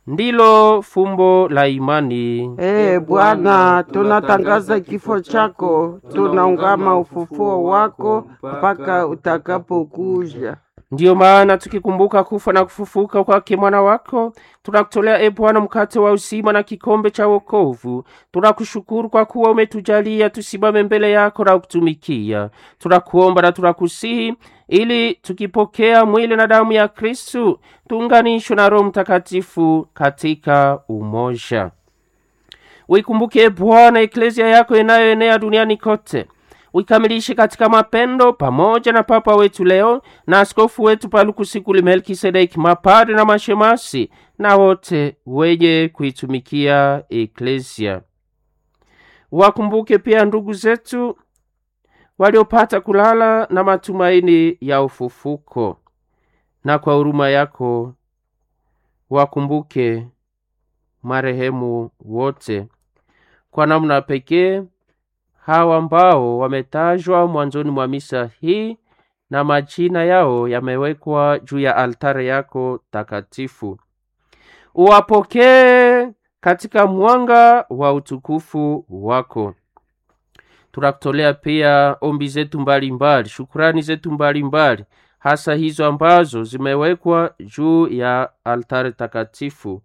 ndilo fumbo la imani. Ee Bwana, tunatangaza kifo chako, tunaungama ufufuo wako mpaka utakapokuja. Ndiyo maana tukikumbuka kufa na kufufuka kwake mwana wako, tunakutolea e Bwana mkate wa uzima na kikombe cha wokovu. Tunakushukuru kwa kuwa umetujalia tusimame mbele yako na kutumikia. Tunakuomba na tunakusihi ili tukipokea mwili na damu ya Kristu tuunganishwe na Roho Mtakatifu katika umoja. Uikumbuke e Bwana eklezia yako inayoenea duniani kote uikamilishe katika mapendo pamoja na Papa wetu leo na askofu wetu Palukusikuli Melkisedeki, mapadri na mashemasi na wote wenye kuitumikia eklesia. Wakumbuke pia ndugu zetu waliopata kulala na matumaini ya ufufuko, na kwa huruma yako wakumbuke marehemu wote kwa namna pekee hawa ambao wametajwa mwanzoni mwa misa hii na majina yao yamewekwa juu ya altare yako takatifu. Uwapokee katika mwanga wa utukufu wako. Tunakutolea pia ombi zetu mbalimbali, shukurani zetu mbalimbali, hasa hizo ambazo zimewekwa juu ya altare takatifu.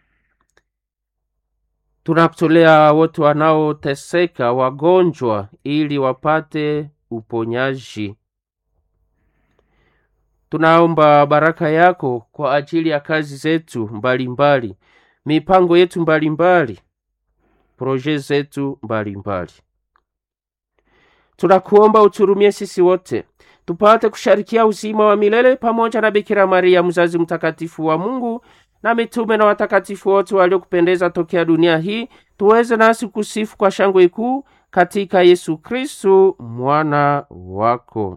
Tunakutolea wote wanaoteseka, wagonjwa, ili wapate uponyaji. Tunaomba baraka yako kwa ajili ya kazi zetu mbalimbali mbali, mipango yetu mbalimbali, proje zetu mbalimbali. Tunakuomba uturumie sisi wote tupate kusharikia uzima wa milele pamoja na Bikira Maria mzazi mtakatifu wa Mungu na mitume na watakatifu wote waliokupendeza tokea dunia hii, tuweze nasi kusifu kwa shangwe kuu katika Yesu Kristu mwana wako.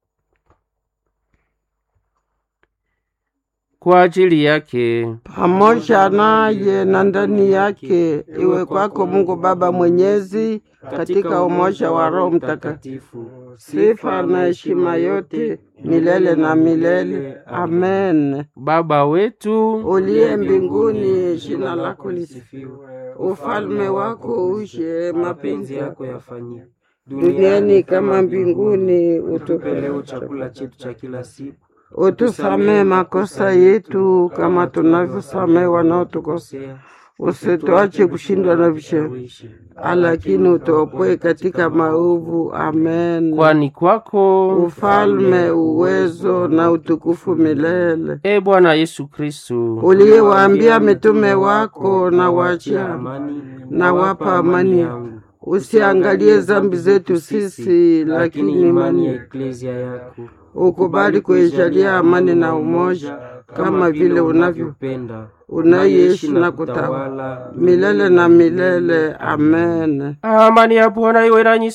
Kwa ajili yake pamoja naye na ndani yake, iwe kwako Mungu Baba Mwenyezi, katika umoja wa Roho Mtakatifu, sifa na heshima yote milele na milele. Amen. Baba wetu Uliye mbinguni, jina lako lisifiwe, ufalme wako uje, mapenzi yako yafanyike duniani kama mbinguni. Utupe leo Utupe chakula chetu cha kila siku, utusamee makosa yetu kama tunavyosamee wanaotukosea, usituache kushindwa na vishawishi, lakini utuopoe katika maovu. Amen. kwani kwako Ufalme, uwezo na utukufu milele. e Bwana Yesu Kristu Uliyewaambia mitume wako, na waachia amani na wapa amani yangu, usiangalie zambi zetu sisi, lakini imani ya yetu. eklezia yako ukubali kuijalia amani na umoja, kama vile unavyo penda unaishi na kutawala milele na milele. Amen. amani ya Bwana iwe nanyi